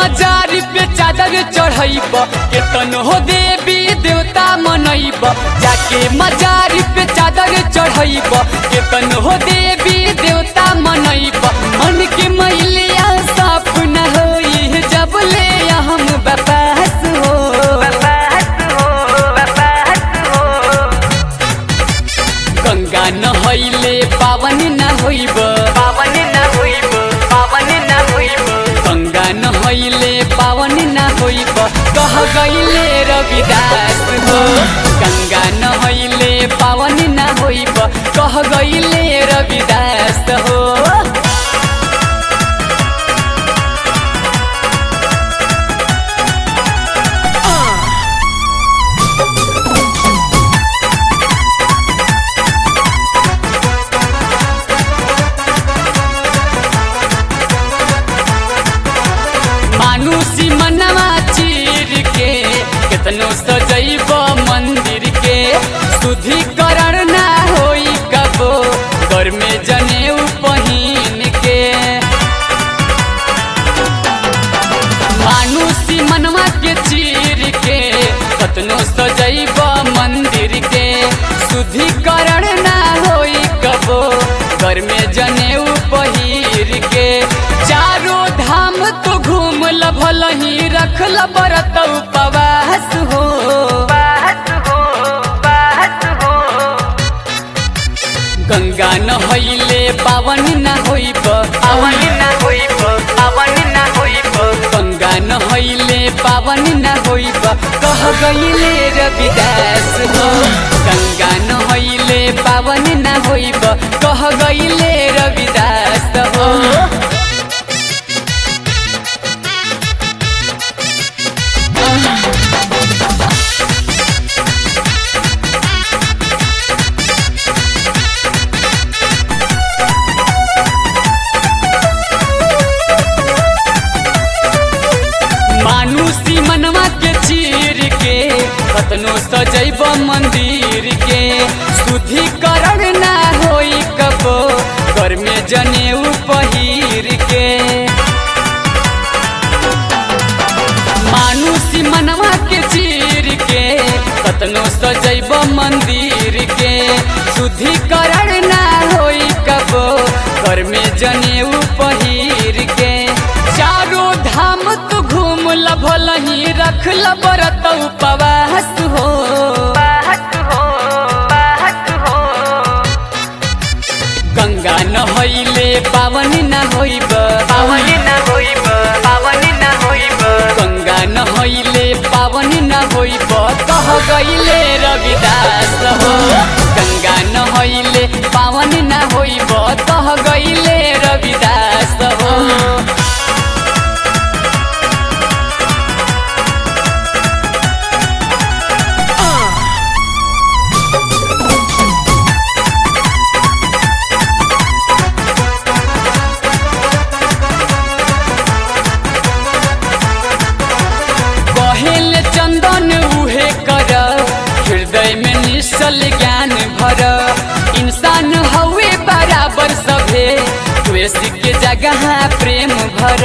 मजारी पे चादर चढ़ैब केतन हो देवी देवता मनैब जाके मजारी पे चादर चढ़ैब केतन हो देवी देवता मनैब मन के मैलिया साफ न होई जब ले हम बपास हो गंगा नहैले पावन न होइब पावन न होइब पावन न होइब गंगा नहैले पावन न होइब कह गईले रविदास हो गंगा नहैले पावन न होइब कह गईले रविदास हो मानुषी मनवा चीर के केतनो सजैब मंदिर के शुद्धिकरण ना होई कबो घर में जनेऊ पहिन के मानुषी मनवा के चीर के कतनो सजैब मंदिर के शुद्धिकरण ना होई कबो घर में जनेऊ पहिर के चारो धाम तो घूम भल ही रखल बरत उपवास हो गंगा नहैले पावन न होइब पावन न होइब पावन न होइब गंगा नहैले पावन न होइब कह गईले रविदास हो गंगा नहैले पावन न होइब कह गईले रविदास हो मानुषी मनवा के चीर के कतनो सजैब मंदिर के शुद्धिकरण ना होई कबो घर में जनेऊ पहिर के मानुषी मनवा के चीर के कतनो सजैब मंदिर के शुद्धिकरण ना होई कबो घर में जनेऊ पहिर के चारो धाम तू घूम भल ही रख बरत उपवास हो गंगा नहैले पावन न होइब पावन न होइब पावन न होइब गंगा नहैले पावन न होइब कह गईले रविदास हो गंगा नहैले पावन न होइब कह गईले रविदास हो कहेल चंदन उहे कर हृदय में निश्चल ज्ञान भर इंसान हवे बराबर सभे द्वेष के जगह प्रेम भर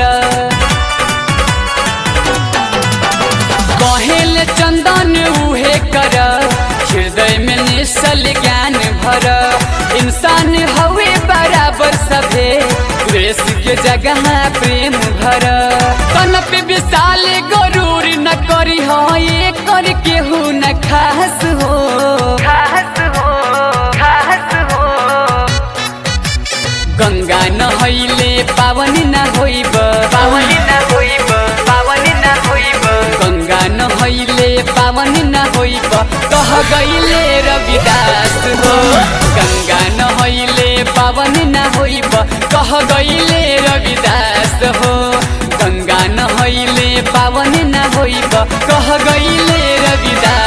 कहेल चंदन उहे कर हृदय में निश्चल ज्ञान भर इंसान हवे बराबर सभे द्वेष के जगह प्रेम भर तन पे विशाल गरूर न करी हो ये कर केहू न खास हो खास हो खास हो गंगा नहैले पावन न होइब पावन न होइब पावन न होइब गंगा नहैले पावन न होइब कह गईले रविदास हो गंगा नहैले पावन न होइब कह गईले रविदास हो गंगा नहैले पावन न होइब कह गईले रविदास